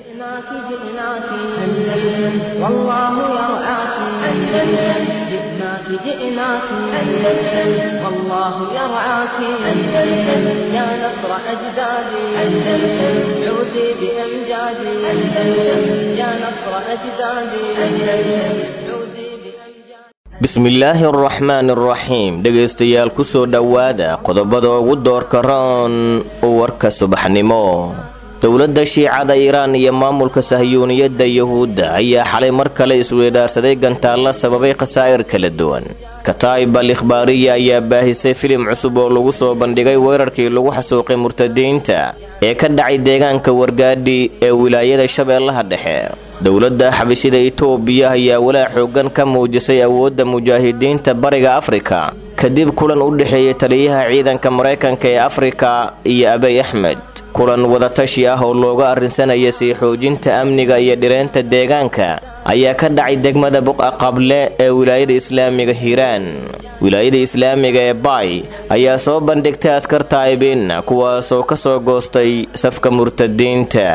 جئناك جئناك أندلس والله يرعاك أندلس جئناك جئناك أندلس والله يرعاك أندلس يا نصر أجدادي أندلس عودي بأمجادي أندلس يا نصر أجدادي أندلس عودي بأمجادي bismillaahi araxmaan araxiim dhegaystayaal ku soo dhowaada qodobada ugu doorka roon warka subaxnimo dowladda shiicada iiraan iyo maamulka sahyuuniyadda yuhuudda ayaa xalay mar kale isweedaarsaday gantaalla sababay khasaa'ir kala duwan kataa'ib al ikhbaariya ayaa baahisay filim cusub oo lagu soo bandhigay weerarkii lagu xasuuqay murtadiinta ee ka dhacay deegaanka wargaadhi ee wilaayada shabeellaha dhexe dowladda xabashida itoobiya ayaa walaa xooggan ka muujisay awoodda mujaahidiinta bariga afrika kadib kulan u dhexeeyay taliyaha ciidanka maraykanka ee afrika iyo abay axmed kulan wadatashi ah oo looga arrinsanaya sii xoojinta amniga iyo dhireenta deegaanka ayaa ka dhacay degmada buqa qable ee wilaayada islaamiga hiiraan wilaayada islaamiga ee baay ayaa soo bandhigtay askar taa'ibiinna kuwaasoo ka soo goostay safka murtadiinta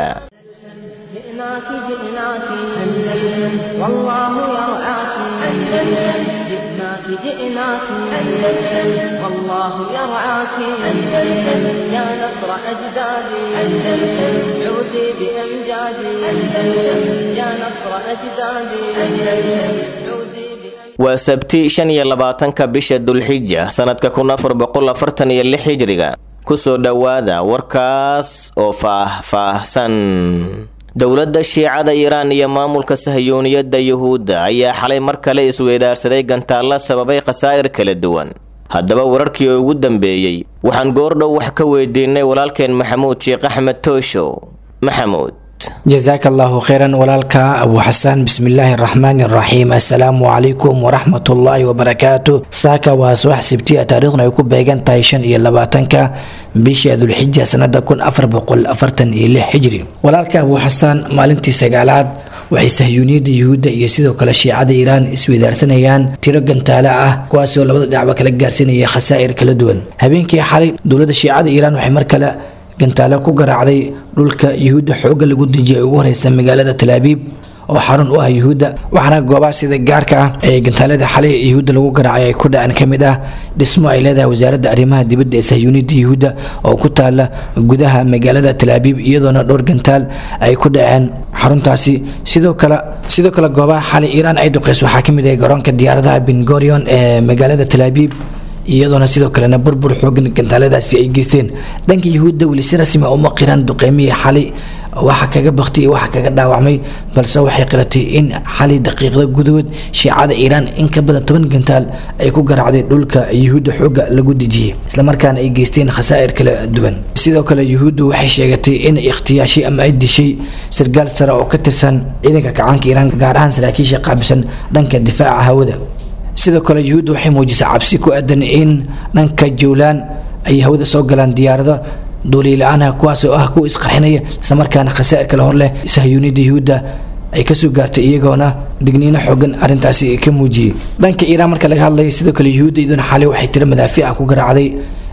جئناك جئناك أندلس والله يرعاك أندلس جئناك جئناك أندلس والله يرعاك أندلس يا نصر أجدادي أندلس عودي بأمجادي أندلس يا نصر أجدادي أندلس عودي بأمجادي waa sabti shan iyo labaatanka bisha dulxija sannadka kun afar boqol afartan iyo lix hijriga kusoo dhowaada warkaas oo faah-faahsan dowladda shiicada iiraan iyo maamulka sahyuuniyadda yuhuudda ayaa xalay mar kale isweedaarsaday gantaalla sababay khasaa'ir kala duwan haddaba wararkii ugu dambeeyey waxaan goordhow wax ka weydiinay walaalkeen maxamuud sheekh axmed tooshow maxamuud jasaaka allahu kheyran walaalka abu xasan bismillaahi araxmaani araxiim assalaamu calaykum waraxmatullaahi wabarakaatu saaka waa subax sibtiya taariikhna ay ku beegan tahay shan iyo labaatanka bishii dulxija sanada kun afar boqol afartan iyo lix xijri walaalka abu xasan maalintii sagaalaad waxay sahyuuniyadda yuhuudda iyo sidoo kale shiicada iiraan isweydaarsanayaan tiro gantaale ah kuwaasoo labada dhinacba kala gaarsiinaya khasaa'ir kala duwan habeenkii xalay dowladda shiicada iiraan waxay mar kale gantaale ku garaacday dhulka yuhuudda xoogga lagu dejiyay ugu horeysa magaalada talaabiib oo xarun u ah yuhuudda waxaana goobaha sida gaarka ah ee gantaalada xalay yuhuudda lagu garaacay ay ku dhaceen ka mid ah dhismo ay leedahay wasaaradda arrimaha dibadda ee sahyuuniyadda yuhuudda oo ku taala gudaha magaalada talaabiib iyadoona dhowr gantaal ay ku dhaceen xaruntaasi sidoo kale sidoo kale goobaha xalay iiraan ay duqeyso waxaa ka mid ah garoonka diyaaradaha bengorion ee magaalada talaabiib iyadoona sidoo kalena burbur xoogan gantaaladaasi ay geysteen dhanka yuhuudda weli si rasmi a uma qiran duqeymihii xali waxa kaga baktay iyo waxa kaga dhaawacmay balse waxay qiratay in xali daqiiqda gudahood shiicada iiraan in ka badan toban gantaal ay ku garaacday dhulka yuhuudda xooga lagu dejiyey islamarkaana ay geysteen khasaa'ir kala duwan sidoo kale yuhuuddu waxay sheegatay in ikhtiyaashay ama ay dishay sargaal sare oo ka tirsan ciidanka kacaanka iiraan gaar ahaan saraakiisha qaabisan dhanka difaaca hawada sidoo kale yuhuudda waxay muujisay cabsi ku aadan in dhanka jowlaan ay hawada soo galaan diyaarado duuliila-aanah kuwaas oo ah kuwa isqarxinaya islamarkaana khasaa'ir kale hor leh sahyuuniyadda yuhuudda ay kasoo gaartay iyagoona digniino xoogan arrintaasi ka muujiyey dhanka iiraan marka laga hadlayo sidoo kale yuhuudda iyaduna xalay waxay tiro madaafiic ah ku garaacday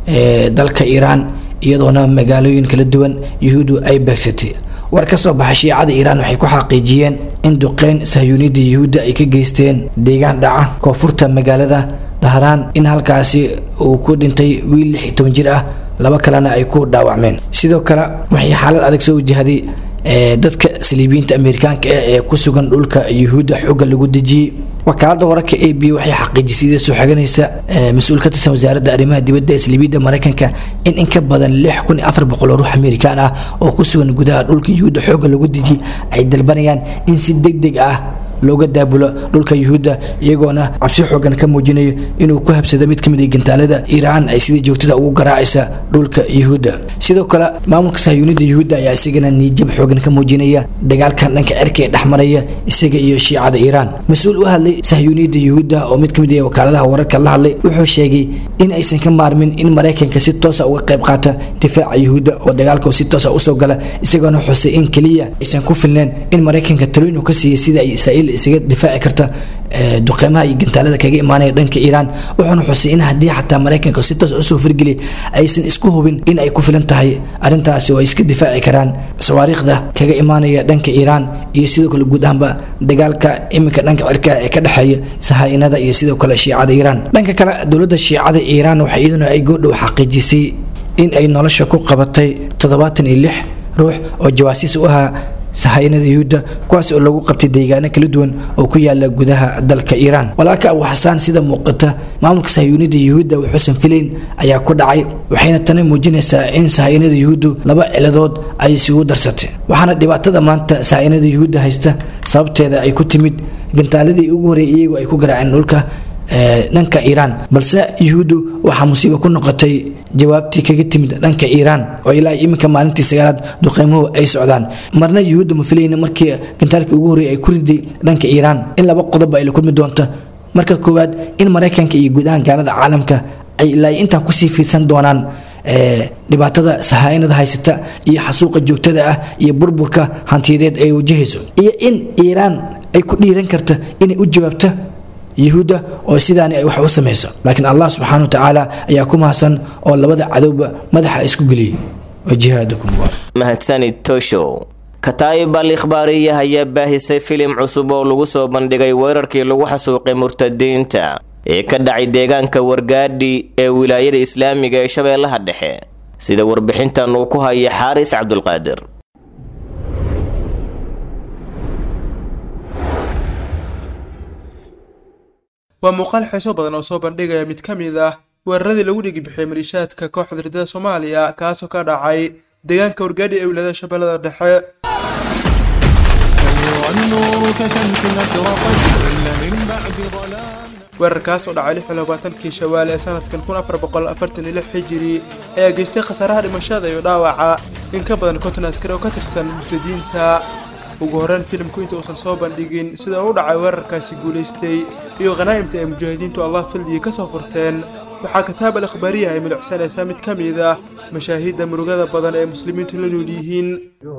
dalka iiraan iyadoona magaalooyin kala duwan yuhuuddu ay beegsatay war ka soo baxa shiicada iiraan waxay ku xaqiijiyeen in duqeyn sahyuuniyadda yuhuudda ay ka geysteen deegaan dhaca koonfurta magaalada dahraan in halkaasi uu ku dhintay wiil lix iyo toban jir ah laba kalena ay ku dhaawacmeen sidoo kale waxay xaalad adag soo wajahday dadka saliibiyiinta amerikaanka ah ee ku sugan dhulka yuhuudda xoogga lagu dejiyey wakaalada wararka a b waxay xaqiijisay ida soo xaganaysa mas-uul ka tirsan wasaaradda arrimaha dibadda ee saliibiyadda maraykanka in in ka badan lix kun iyo afar boqol oo ruux amerikaan ah oo ku sugan gudaha dhulka yuhuudda xoogga lagu dejiyey ay dalbanayaan in si deg deg ah looga daabulo dhulka yuhuudda iyagoona cabsi xoogan ka muujinayo inuu ku habsado mid kamid a gantaalada iiraan ay sidii joogtada ugu garaacaysa dhulka yuhuudda sidoo kale maamulka sahyuunida yuhuudda ayaa isagana niijab xoogan ka muujinaya dagaalkan dhanka cirka ee dhexmaraya isaga iyo shiicada iiraan mas-uul u hadlay sahyuuniyadda yuhuudda oo mid kamid ah wakaaladaha wararka la hadlay wuxuu sheegay in aysan ka maarmin in maraykanka si toosa uga qayb qaata difaaca yuhuudda oo dagaalka si toosa usoo gala isagoona xusay in keliya aysan ku filneen in maraykanka talooyin uu ka siiyay sida ay israa'iil xilli isaga difaaci karta duqeymaha iyo gantaalada kaga imaanaya dhanka iiraan wuxuuna xusay in haddii xataa maraykanka si toos usoo fargeliya aysan isku hubin in ay ku filan tahay arrintaasi oo ay iska difaaci karaan sawaariikhda kaga imaanaya dhanka iiraan iyo sidoo kale guud ahaanba dagaalka iminka dhanka cirka ee ka dhexeeya sahaa-inada iyo sidoo kale shiicada iiraan dhanka kale dowladda shiicada iiraan waxa iyaduna ay goodhow xaqiijisay in ay nolosha ku qabatay toddobaatan iyo lix ruux oo jawaasiis u ahaa sahayanada yuhuudda kuwaas oo lagu qabtay deegaano kala duwan oo ku yaala gudaha dalka iiraan walaalka abu xasaan sida muuqata maamulka sahayanada yuhuudda wuxuusan filayn ayaa ku dhacay waxayna tani muujinaysaa in sahayanada yuhuuddu laba ciladood ay isugu darsatay waxaana dhibaatada maanta sahayanada yuhuudda haysta sababteeda ay ku timid gantaaladii ugu horreeyay iyagu ay ku garaaceen dhulka dhanka iiraan balse yuhuuddu waxaa musiibo ku noqotay jawaabtii kaga timid dhanka iiraan oo ilaa iminka maalintii sagaalaad duqeymuhu ay socdaan marna yuhuudda ma filayna markii gantaalkii ugu horreeyay ay ku riday dhanka iiraan in laba qodob ay la kulmi doonta marka koowaad in maraykanka iyo guud ahaan gaalada caalamka ay ilaa intaan kusii fiirsan doonaan dhibaatada sahaa-inada haysata iyo xasuuqa joogtada ah iyo burburka hantiyadeed ay wajahayso iyo in iiraan ay ku dhiiran karta inay u jawaabto yuhuudda oo sidaani ay wax u samayso laakiin allah subxaana wa tacaala ayaa ku mahadsan oo labada cadowba madaxa isku geliyey wajihaadukum mahadsanid toshow kataa'ib al ikhbaariya ayaa baahisay filim cusub oo lagu soo bandhigay weerarkii lagu xasuuqay murtadiinta ee ka dhacay deegaanka wargaadhi ee wilaayada islaamiga ee shabeellaha dhexe sida warbixintan uu ku haya xaaris cabdulqaadir waa muuqaal xiiso badan oo soo bandhigaya mid ka mid ah weeraradii lagu dhigi bixiyey maliishaadka kooxda ridada soomaaliya kaasoo ka dhacay deegaanka wargaadhi ee wilaayada shabeellada dhexe weerarkaas oo dhacay lix iyo labaatankii shawaal ee sanadkan kun afar boqol afartan iyo lix xijiri ayaa geystay khasaaraha dhimashada iyo dhaawaca in ka badan konton askari oo ka tirsan murtadiinta ugu horreyn filimku inta uusan soo bandhigin sida uu dhacay weerarkaasi guulaystay iyo khanaa'imta ay mujaahidiintu allah fildigii ka soo furteen waxaa kitaab al ikhbaariya ay milicsanaysaa mid ka mid ah mashaahiidda murugada badan ee muslimiintu la nool yihiin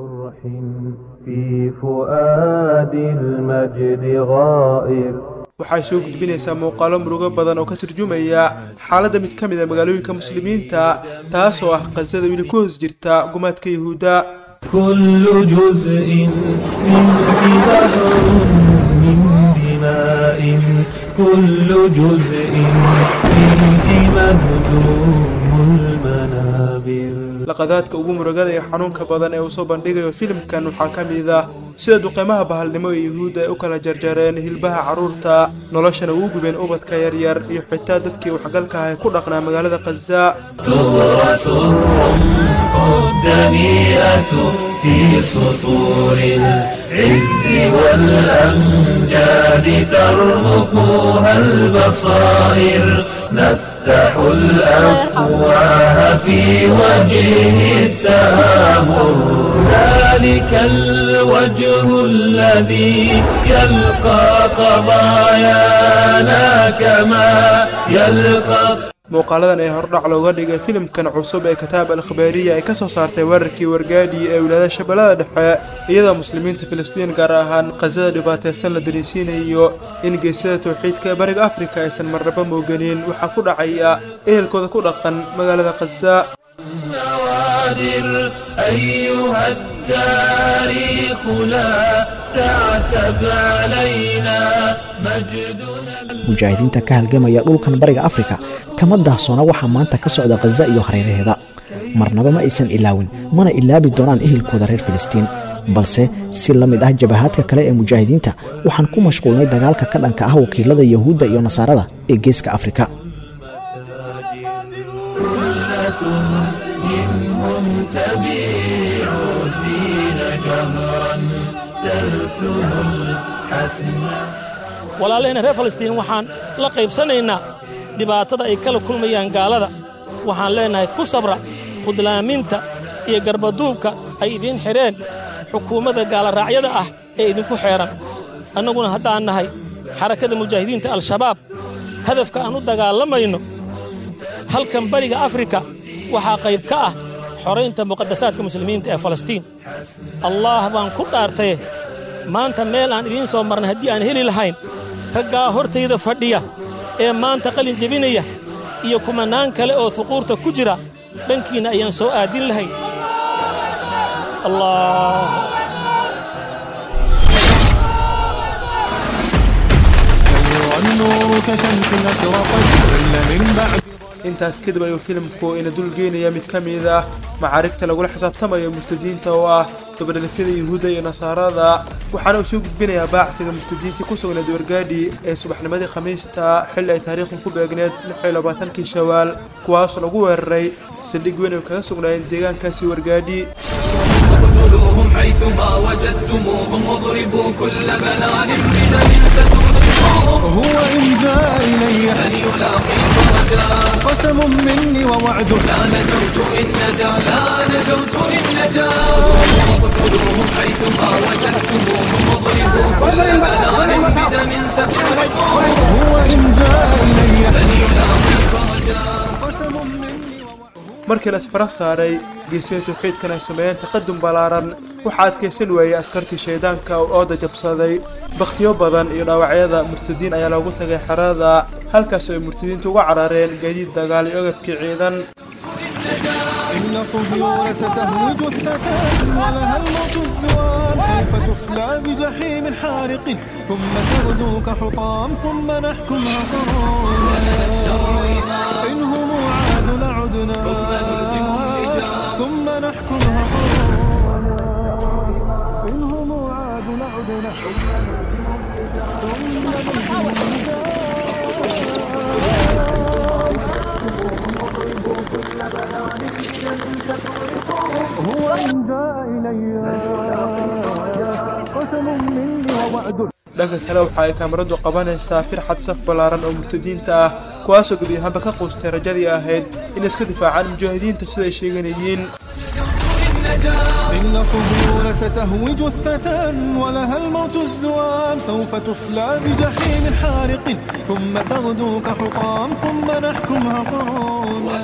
waxay soo gudbinaysaa muuqaalo murugo badan oo ka turjumaya xaaladda mid ka mid a magaalooyinka muslimiinta taasoo ah qasada weli ku hoos jirta gumaadka yuhuudda كل جزء منك بحر من دماء كل جزء منك مهدوم المنابر laqadaadka ugu murugada ee xanuunka badan ee uu soo bandhigayo filimkan waxaa ka mid ah sida duqeymaha bahalnimo ee yuhuudda ay u kala jarjareen hilbaha carruurta noloshana ugu gubeen ubadka yaryar iyo xitaa dadkii waxgalka ah ee ku dhaqnaa magaalada khaza تورث الرمح الدنيئة في سطور العز والأمجاد ترمقها البصائر نفتح الأفواه في وجه التآمر ذلك الوجه الذي يلقى قضايانا كما يلقى muuqaaladan ee hordhac looga dhigay filimkan cusub ee kitaab al ikhbaariya ay ka soo saartay weerarkii wargaadhi ee wilaayada shabeellada dhexe iyadoo muslimiinta filistiin gaar ahaan khasada dhibaataysan la dareensiinayo in geesyada tawxiidka ee bariga afrika aysan marnaba mooganin waxaa ku dhacaya ehelkooda ku dhaqan magaalada khaza النوادر أيها التاريخ لا تعتب علينا مجدنا mujaahidiinta ka halgamaya dhulkan bariga afrika kama daahsoona waxaa maanta ka socda khaza iyo hareeraheeda marnaba ma aysan ilaawin mana ilaabi doonaan ehelkooda reer filistiin balse si la mid ah jabahaadka kale ee mujaahidiinta waxaan ku mashquulnay dagaalka ka dhanka ah wakiilada yahuudda iyo nasaarada ee geeska afrika منهم تبيع الدين جهرا تلثم الحسن walaalahayna reer falastiin waxaan la qaybsanaynaa dhibaatada ay kala kulmayaan gaalada waxaan leennahay ku sabra khudlaaminta iyo garbaduubka ay idiin xidheen xukuumadda gaalaraacyada ah ee idinku xeedhan annaguna haddaan nahay xarakada mujaahidiinta al-shabaab hadafka aan u dagaalamayno halkan bariga afrika waxaa qayb ka ah xoraynta muqadasaadka muslimiinta ee falastiin allaah baan ku dhaartaye maanta meel aan idiin soo marnay haddii aan heli lahayn raggaa hortayda fadhiya ee maanta qalin jebinaya iyo kumannaan kale oo huquurta ku jira dhankiinna ayaan soo aadin lahayn allah والنور كشمس أشرقت كل من بعد intaas kadib ayuu filimku ina dulgeynaya mid ka mid ah macaarigta lagula xisaabtamayo murtadiinta oo ah dabadhalifyada yuhuudda iyo nasaarada waxaana uu soo gudbinayaa baacsiga murtadiintii ku sugnayd wargaadhi ee subaxnimadii khamiista xilli ay taariikhdu ku beegneed kii shawaal kuwaasoo lagu weeraray saldhig weyn ay kaga sugnaayeen deegaankaasi wargaadhi اقتلوهم حيثما وجدتموهم واضربوا كل بنان بدم ستذوقوهم هو إن جاء إلي من يلاقيكم غدا قسم مني ووعد لا نجوت إن نجا لا نجوت إن نجا اقتلوهم حيثما وجدتموهم واضربوا كل بنان بدم ستذوقوهم هو إن جاء إلي من يلاقيكم غدا قسم مني ووعد markii la isfara saaray geesiya tawxiidkan ay sameeyeen taqadum ballaaran waxaa adkaysan waayey askartii shaydaanka oo ooda jabsaday bakhtiyo badan iyo dhaawacyada murtadiin ayaa loogu tagay xerada halkaas oo ay murtadiintu uga carareen gaadiid dagaal iyo agabkii ciidan إن صهيون ستهوج الثتان ولها الموت الزوام سوف تصلى بجحيم حارق ثم تغدو كحطام ثم نحكمها قرار إن هم عاد لعدنا ثم نحكمها قرار إن هم عاد لعدنا هو إن جاء إلي قسم مني ووعد dhanka kale waxa ay kaamaradu qabanaysaa firxad saf ballaaran oo murtadiinta ah kuwaasoo gebi ahaanba ka quustay rajadii ahayd in iska difaacaan mujaahidiinta siday sheeganayeen إن صهيون ستهوج الثتان ولها الموت الزوام سوف تصلى بجحيم حارق ثم تغدو كحطام ثم نحكمها قرار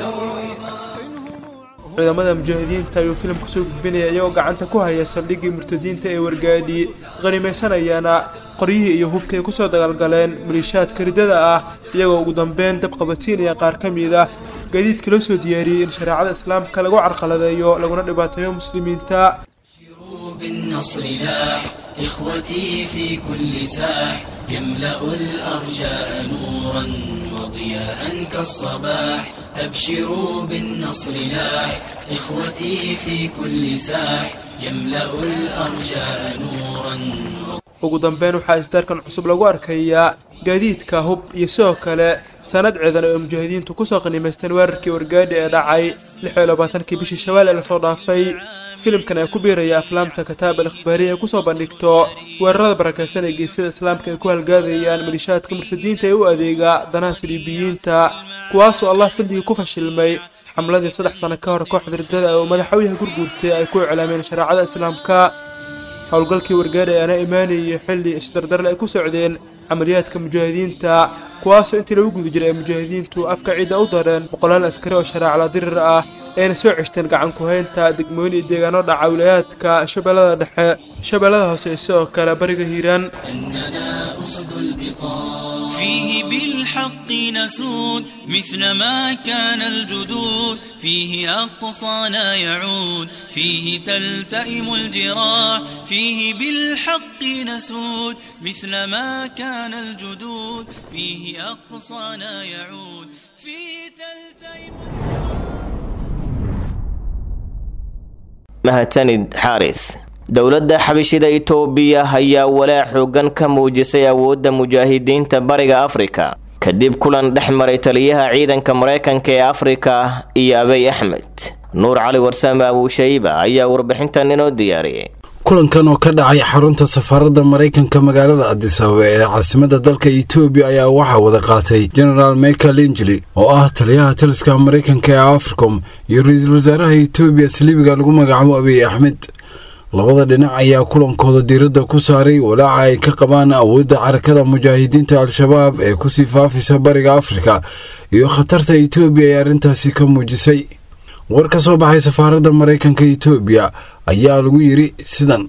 ciidamada mujaahidiinta ayuu filimku soo gudbinaya iyagoo gacanta ku haya saldhiggii murtadiinta ee wargaadhi qanimaysanayana qoryihii iyo hubkii ay kusoo dagaalgaleen maliishaadka riddada ah iyagoo ugu dambeyn dab qabadsiinaya qaar ka mid ah gaadiidka loo soo diyaariyey in shareecada islaamka lagu carqaladeeyo laguna dhibaateeyo muslimiinta بالنصر لاح إخوتي في كل ساح يملأ الأرجاء نورا وضياء كالصباح أبشروا بالنصر لاح إخوتي في كل ساح يملأ الأرجاء نورا ugu dambeyn waxaa isdaarkan cusub lagu arkayaa gaadiidka hub iyo sidoo kale sanad ciidan oo mujaahidiintu kusoo qanimaysteen weerarkii wargaadhi ee dhacay kii bishii shawaal ee lasoo dhaafay filimkan ayaa ku biiraya aflaamta kataab al ikhbaariya ay kusoo bandhigto weerarada barakaysan ee geesyada islaamka ay ku halgaadayaan malishaadka murtadiinta ee u adeega danaha saliibiyiinta kuwaasoo allah fadligii ku fashilmay xamladii saddex sano ka hor kooxda riddada oo madaxweynaha gurguurtay ay ku iclaameen shareecada islaamka howlgalkii wargaadhi ayaana imaanayay xilli isdardarle ay ku socdeen camaliyaadka mujaahidiinta kuwaasoo intii lagu guda jiray ay mujaahidiintu afka ciidda u dareen boqolaal askari oo shareecla dirir ah ayna soo ceshteen gacan ku-haynta degmooyin iyo deegaano dhaca wilayaadka shabeellada dhexe shabeellada hoose iyo sidoo kale bariga hiiraan أننا أسد البطان فيه بالحق نسود مثل ما كان الجدود فيه أقصانا يعود فيه تلتئم الجراح فيه بالحق نسود مثل ما كان الجدود فيه أقصانا يعود فيه تلتئم mahadsanid xaaris dowladda xabashida itoobiya ayaa walaac xoogan ka muujisay awoodda mujaahidiinta bariga afrika kadib kulan dhex maray taliyaha ciidanka maraykanka ee afrika iyo abey axmed nuur cali warsame abuushayba ayaa warbixintan inoo diyaariyay kulankan oo ka dhacay xarunta safaaradda maraykanka magaalada adis ababa ee caasimada dalka etoobiya ayaa waxaa wada qaatay genaraal michael injeli oo ah taliyaha taliska maraykanka ee africom iyo ra-iisul wasaaraha etoobiya saliibiga lagu magacaabo abiy axmed labada dhinac ayaa kulankooda diiradda ku saaray walaaca ay ka qabaan awoodda carakada mujaahidiinta al-shabaab ee kusii faafisa bariga afrika iyo khatarta etoobiya ee arrintaasi ka muujisay war ka soo baxay safaaradda maraykanka etoobiya ayaa lagu yidhi sidan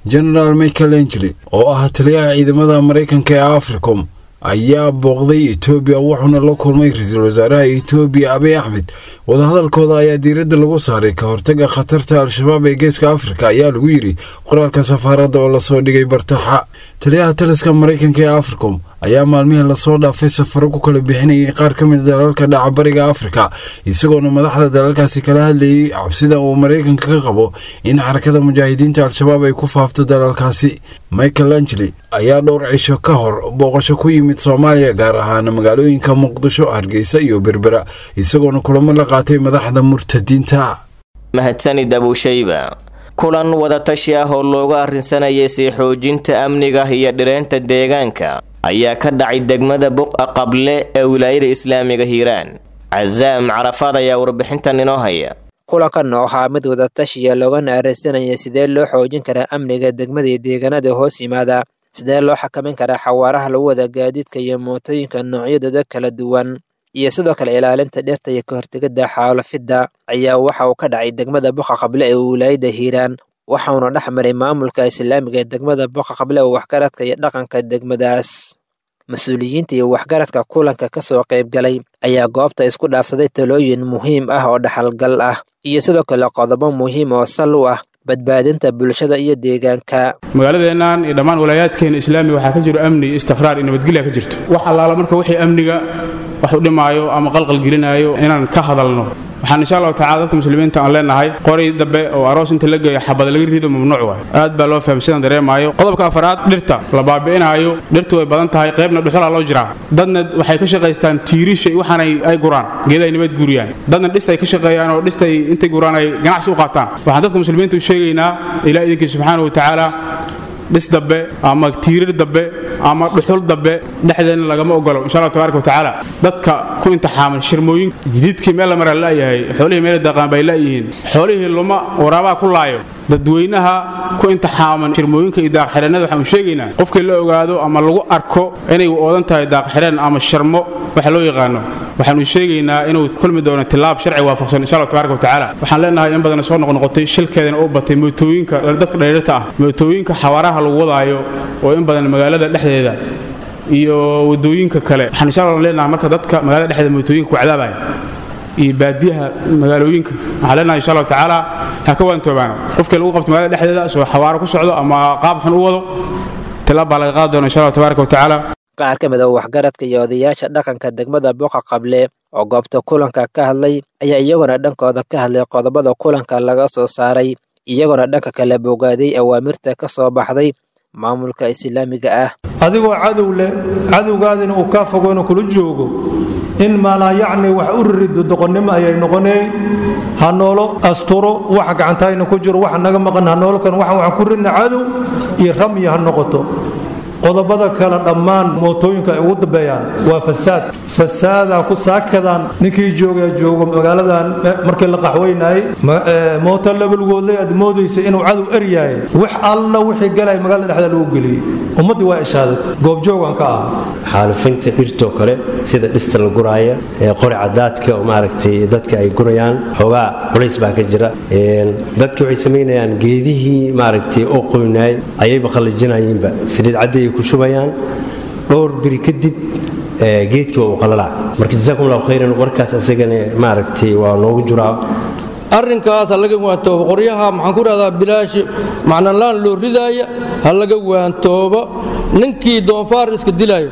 genaraal michael angeli oo ah taliyaha ciidamada maraykanka ee africom ayaa booqday etoobiya wuxuuna la kulmay ra-iisul wasaaraha etoobiya abiy axmed wadahadalkooda ayaa diiradda lagu saaray ka hortaga khatarta al-shabaab ee geeska afrika ayaa lagu yidhi qoraalka safaaradda oo lasoo dhigay bartaxa taliyaha taliska maraykanka ee africom ayaa maalmihii lasoo dhaafay safaro ku kala bixinayay qaar ka mid dalalka dhaca bariga afrika isagoona madaxda dalalkaasi kala hadlayay cabsida uu maraykanka ka qabo in xarakada mujaahidiinta al-shabaab ay ku faafto dalalkaasi michael angeli ayaa dhowr cisho ka hor booqasho ku yimid soomaaliya gaar ahaan magaalooyinka muqdisho hargeysa iyo berbera isagoona kulamo la qaatay madaxda murtadiinta mahadsanid abuushayba kulan wadatashi ah oo looga arrinsanayay sii xoojinta amniga iyo dhireynta deegaanka ayaa ka dhacay degmada buqa qable ee wilaayada islaamiga hiiraan casaam carafaad ayaa warbixintan inoo haya kulankan oo ahaa mid wadatashiya loogana arrinsanaya sidee loo xoojin karaa amniga degmada iyo deegaanada hoos yimaada sidee loo xakamin karaa xawaaraha lagu wada gaadiidka iyo mootooyinka noocyadooda kala duwan iyo sidoo kale ilaalinta dhirta iyo ka hortegidda xaalafidda ayaa waxa uu ka dhacay degmada buqa qable ee wilaayada hiiraan waxauna dhex maray maamulka islaamiga ee degmada boqa qable oo waxgaradka iyo dhaqanka degmadaas mas-uuliyiinta iyo waxgaradka kulanka ka soo qaybgalay ayaa goobta isku dhaafsaday talooyin muhiim ah oo dhaxalgal ah iyo sidoo kale qodobo muhiim oo sal u ah badbaadinta bulshada iyo deegaanka magaaladeennan iyo dhammaan walaayaadkeena islaamiga waxaa ka jiro amni iyo istiqraar iyo nabadgelya ka jirto wax allaala marka wixii amniga wax u dhimaayo ama qalqal gelinaayo inaan ka hadalno waxaan insha allahu tacala dadka muslimiinta aan leenahay qoray dambe oo aroos inta la geeyo xabad laga rido mamnuuc waay aad baa loo fahmay sidaan dareemaayo qodobka afaraad dhirta la baabi'inaayo dhirtu way badan tahay qaybna dhuxulaa loo jiraa dadna waxay ka shaqaystaan tiirisha iyo waxaan ay guraan geeda ay nabad guuriyaan dadna dhistay ka shaqeeyaan oo dhistay intay guraan ay ganacsi u qaataan waxaan dadka muslimiinta u sheegaynaa ilaa idinkii subxaana wa tacaala dhis dambe ama tiirir dambe ama dhuxul dambe dhexdeenna lagama ogolo insha allah tabaaraka wa tacaala dadka ku intixaaman shirmooyin jadiidkii meel la maraa la'yahay xoolihii meel daqaan bay la'yihiin xoolihii luma waraabaa ku laayo dadweynaha ku intixaaman shirmooyinka iyo daaqxidheennada waxaanu sheegaynaa qofkii la ogaado ama lagu arko inay oodan tahay daaqxidheen ama sharmo waxa loo yaqaano waxaanu sheegaynaa inuu kulmi doono tilaab sharci waafaqsan insha allah tabaaraka wa tacaala waxaan leenahay in badan soo noqnoqotay shilkeedana u batay mootooyinka dadka dheerirta ah mootooyinka xawaaraha lagu wadaayo oo in badan magaalada dhexdeeda iyo wadooyinka kale waxaan insha allah leenahay marka dadka magaalada dhexdeeda mootooyinka ku cadaabaya iyo baadiyaha magaalooyinka waxaan leenahay insha allahu tacaala ha ka waantoobaano qofkii lagu qabto magaalada dhexdeeda soo xawaaro ku socdo ama qaab xun u wado tilaab baa laga qaadi doona insha allah tabaaraka wa tacaala qaar ka mid a waxgaradka iyo odayaasha dhaqanka degmada boqa qable oo goobta kulanka ka hadlay ayaa iyaguna dhankooda ka hadlay qodobada kulanka laga soo saaray iyaguna dhanka kale bogaaday awaamirta ka soo baxday maamulka islaamiga ah adigoo cadow leh cadowgaadina uu kaa fogoona kula joogo in maalaa yacni wax u rirido doqonnimo ayay noqonay ha noolo asturo waxa gacantayna ku jiro waxa naga maqan ha noolo kan waxaan waxaan ku ridna cadow iyo ramyi ha noqoto qodobada kale dhammaan mootooyinka ay ugu dambeeyaan waa fasaad fasaadaa ku saakadaan ninkii jooga joogo magaaladan markii la qaxweynayay mooto labalgoodlay aad moodaysa inuu cadow eryahay wax alla wixii galay magaalada dhexda lagu geliyey ummaddii waa ishaadat goobjoogan ka ah xaalufinta dhirtoo kale sida dhista la guraaya qori cadaadka oo maaragtay dadka ay gurayaan xoogaa culays baa ka jira dadka waxay samaynayaan geedihii maaragtay oo qoynaay ayayba qallijinayeenba saliid cadday ku shubayaan dhowr biri kadib geedkii waa uu qalalaa marka jasaakum allahu khayran warkaas asagana maaragtay waa noogu jiraa arrinkaas ha laga waantoobo qoryaha maxaan ku dhahdaa bilaashi macnalaan loo ridaaya ha laga waantoobo ninkii doonfaar iska dilaayo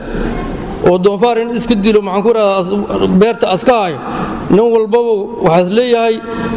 oo doonfaar in iska dilo maxaan ku dhahdaa beerta aska hayo nin walbaba waxaas leeyahay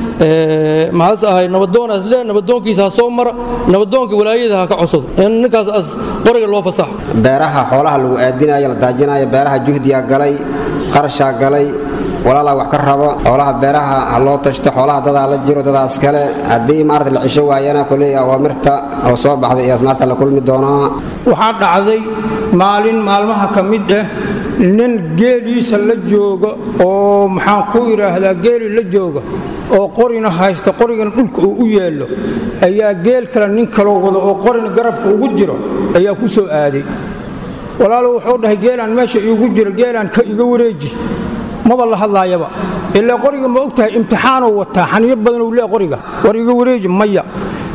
maxaas ahay nabadoonaas lee nabadoonkiisa ha soo mara nabadoonka walaayada ha ka codsado in ninkaas as qoriga loo fasaxo beeraha xoolaha lagu aadinayo la daajinayo beeraha juhdiyaa galay qarashaa galay walaalaa wax ka rabo xoolaha beeraha ha loo tashto xoolaha dadaa la jiro dadaas kale haddii maarata la cisho waayana koley awaamirta oo soo baxday iyo maarta la kulmi doonaa waxaa dhacday maalin maalmaha ka mid ah nin geeliisa la jooga oo maxaan ku idhaahdaa geeli la jooga oo qorina haysta qorigana dhulka uu u yeello ayaa geel kale nin kaloo wado oo qorina garabka ugu jiro ayaa ku soo aaday walaalo wuxuu dhahay geelaan meesha iigu jiro geelaan ka iga wareeji maba la hadlaayaba ilaa qoriga ma og tahay imtixaanuu wataa xaniyo badanuu lee qoriga war iga wareeji maya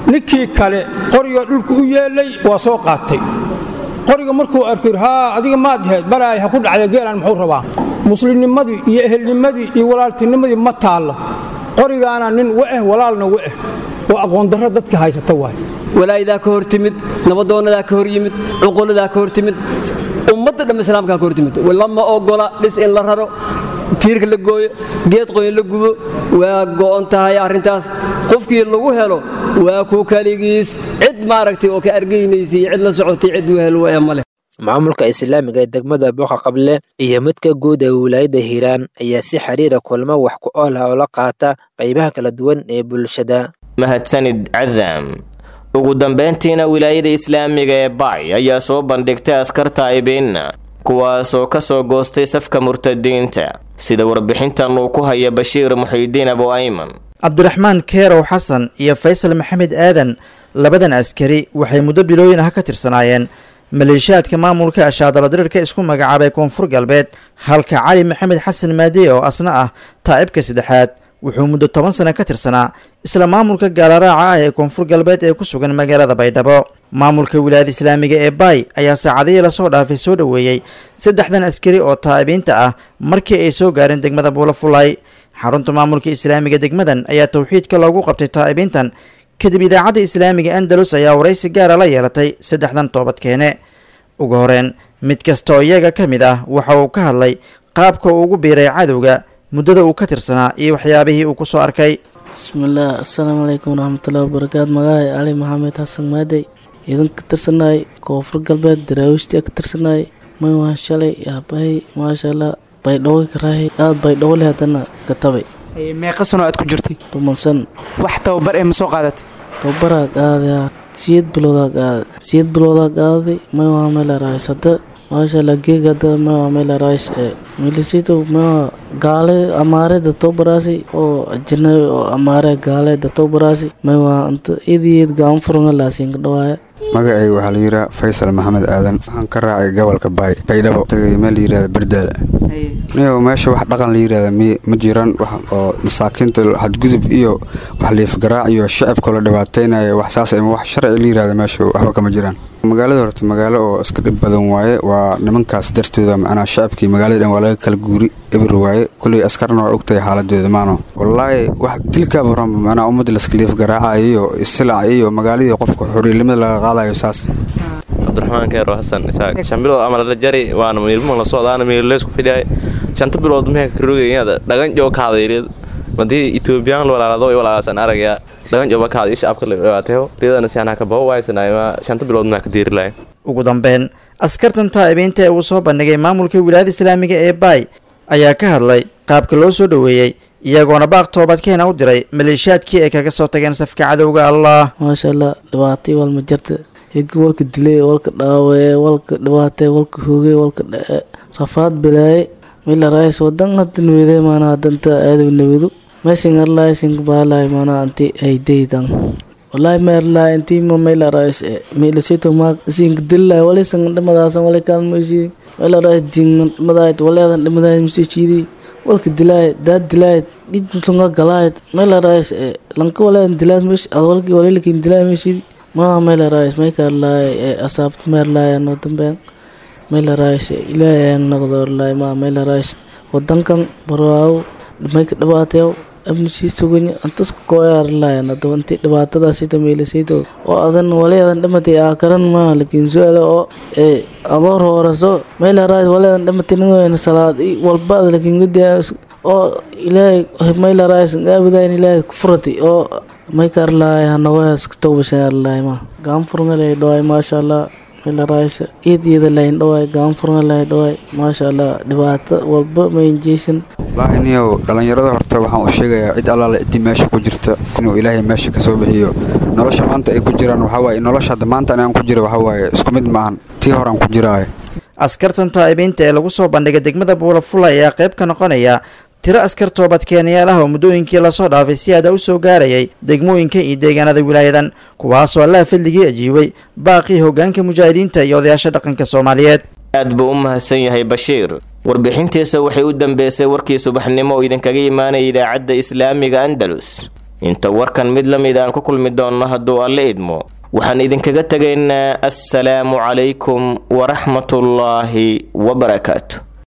ninkii kale qorigoo dhulka u yeelay waa soo qaatay qoriga markuu arko haa adiga maad heed balaay ha ku dhacda geelan muxuu rabaa muslimnimadii iyo ehelnimadii iyo walaaltinimadii ma taallo qorigaana nin wa'eh walaalna wa'eh oo aqoondarro dadka haysata waay walaayadaa ka hor timid nabadoonadaa ka hor yimid cuquladaa ka hor timid ummadda dhamma islaamkaa ka hor timid lama ogola dhis in la raro tiirka la gooyo geed qoyn la gubo waa go'on tahay arrintaas qofkii lagu helo waa ku kaligiis cid maaragtay oo ka argaynaysay cid la socotay cid u helo ee male maamulka islaamiga ee degmada booqa qable iyo midka guud ee wilaayadda hiiraan ayaa si xiriira kulmo wax ku ool ah oo la qaata qaybaha kala duwan ee bulshada mahadsanid cazam ugu dambeyntiina wilaayada islaamiga ee bacy ayaa soo bandhigtay askarta aybeenna kuwaasoo ka soo goostay safka murtadiinta sida warbixintan uu ku haya bashiir muxiidiin abu ayman cabdiraxmaan keerow xasan iyo faysal maxamed aadan labadan askari waxay muddo bilooyin ah ka tirsanaayeen maleeshiyaadka maamulka ashaadalo diriirka isku magacaabay koonfur galbeed halka cali maxamed xasan maadiye oo asna ah taa'ibka saddexaad wuxuu muddo toban sano ka tirsanaa isla maamulka gaalaraaca ah ee koonfur galbeed ee ku sugan magaalada baydhabo maamulka wilaayada islaamiga ee baay ayaa saacadihii lasoo dhaafay soo dhoweeyey saddexdan askari oo taa'ibiinta ah markii ay soo gaareen degmada buulafulay xarunta maamulka islaamiga degmadan ayaa towxiidka loogu qabtay taa'ibiintan kadib idaacadda islaamiga andalus ayaa waraysi gaara la yeelatay saddexdan toobadkeene ugu horeen mid kasta oo iyaga ka mid ah waxa uu ka hadlay qaabka uu ugu biiray cadowga muddada uu ka tirsanaa iyo waxyaabihii uu ku soo arkay bismillaah assalaamu calaykum waraxmatullahi wabarakaatu magacaay cali maxamed xasan maadey idan ka tirsanay koonfur galbeed daraawiishtii ka tirsanay may waan shalay yaabahay maasha allah baydhawo karaahay aad baydhawo leh haddana katabay meeqa sano aad ku jirtay toban san wax tababar ee ma soo qaadatay tababaraa qaaday siyad biloodaa qaaday siyad biloodaa qaaday may waa meel araayis hadda maasha allah geeg hadda may waa meel araayis milisito may waa gaale amaare datobaraasi oo ajanabi oo amaare gaale datobaraasi may waa anta iyadiyeed gaan furanga laasiinka dhawaaya magacayga waxaa la yidhaha faysal maxamed aadan waxaan ka raacay gobolka baay baydhabo tagay meel la yidhahda berdaala niyow meesha wax dhaqan la yidhahda mi ma jiraan wax oo masaakiinta xadgudub iyo wax liifgaraac iyo shacabka la dhibaataynaya wax saas ama wax sharci la yidhahda meesha waxba kama jiraan magaalada horta magaalo oo iska dhib badan waaye waa nimankaas dartooda macnaa shacabkii magaalada dhan waa laga kala guuri eber waaye kulley askarna waa ogtahay xaaladooda maano wallaahi wax dilkaaba horanba macnaa ummadda laska liifgaraacayo iyo isilac iyo magaaladii qofka xoriilimada laga qaadayo saas cabdiraxmaan keero xasan isaaq shan bilood ama la jari waana miilmo la socdaana miileysku fidhiyay shanta bilood mehe ka rogayada dhagan joo kaadayreed madii etoobiyaan walaalado walaalaasan aragaya dhagan jooba kaada iyo shacabka la dhibaateeyo riyadana si anaa ka baho waaysanayma shanta bilood maa ka diiri lahayn ugu dambeyn askartan taa'ibiinta ee uu soo bandhigay maamulka wilaayada islaamiga ee baay ayaa ka hadlay qaabka loo soo dhoweeyey iyagoona baaq toobadkeena u diray maleeshiyaadkii ay kaga soo tageen safka cadowga allah maasha allah dhibaatay walma jirta higi walka dilay walka dhaawee walka dhibaatay walka hoogay walka dhae rafaad bilaaye mila raayis wadan hadda nawede maanaa danta aadaw nawedu meesin arlaay sink baalaay maanaa anti aydaydan wallahi meerlaay intii ma mela raayis e mela sito ma sink dillaay wali sang dhimadaasan wali kaalmoysidi mela raayis dingan dhimadaayt waleedan dhimadaayt masiijiidi walka dilaayt daad dilaayt dhijultunga galaayt mela raayis e lanka waleedan dilaayt mesh ad walki walilikin dilaay meshidi maa mela raayis maykaarlaay e asaabta meerlaay anoo dambean mela raayis ilaahay ayaan noqdoorlaay maa mela raayis wadankan barwaawo mayka dhibaateew abnishii suganya antasku kooyaarlayan hadaba intii dhibaatadaasito meelasayto oo adan waleedan dhimatay aa karan maa lakiin su-aale oo ee adoor hooraso mela raayis waleedan dhimatay ningoyna salaad i walba ad lakiin gudaa oo ilaahay mela raayis aabudayn ilaahay kufurati oo maykaarlaay hanagoyaas towbashaarlaay maa gaanfurngalay dhawaay maasha allah mela raayis iyad iyada layn dhawaay gaanfurngalay dhawaay maasha allah dhibaato walba maynjeysan wallaahi niyow dhallinyarada horta waxaan u sheegayaa cid allaale ciddii meesha ku jirta inuu ilaahay meesha ka soo bixiyo nolosha maanta ay ku jiraan waxawaaye nolosha hadda maanta anaan ku jira waxawaaye isku mid maahan tii horaan ku jiraaye askartan taa'ibiinta ee lagu soo bandhigay degmada buulafula ayaa qayb ka noqonaya tiro askar toobadkeenayaal ah oo muddooyinkii lasoo dhaafay si aada u soo gaarayay degmooyinka iyo deegaanada wilaayadan kuwaasoo allaha fadligii ajiibay baaqii hoggaanka mujaahidiinta iyo odayaasha dhaqanka soomaaliyeed aad buu u mahadsan yahay bashiir warbixintiisa waxay u dambeysay warkii subaxnimo oo idinkaga imaanaya idaacadda islaamiga andalus inta warkan mid la mid aan ku kulmi doonno hadduu alle idmo waxaan idinkaga tegaynaa assalaamu calaykum waraxmatullaahi wabarakaatu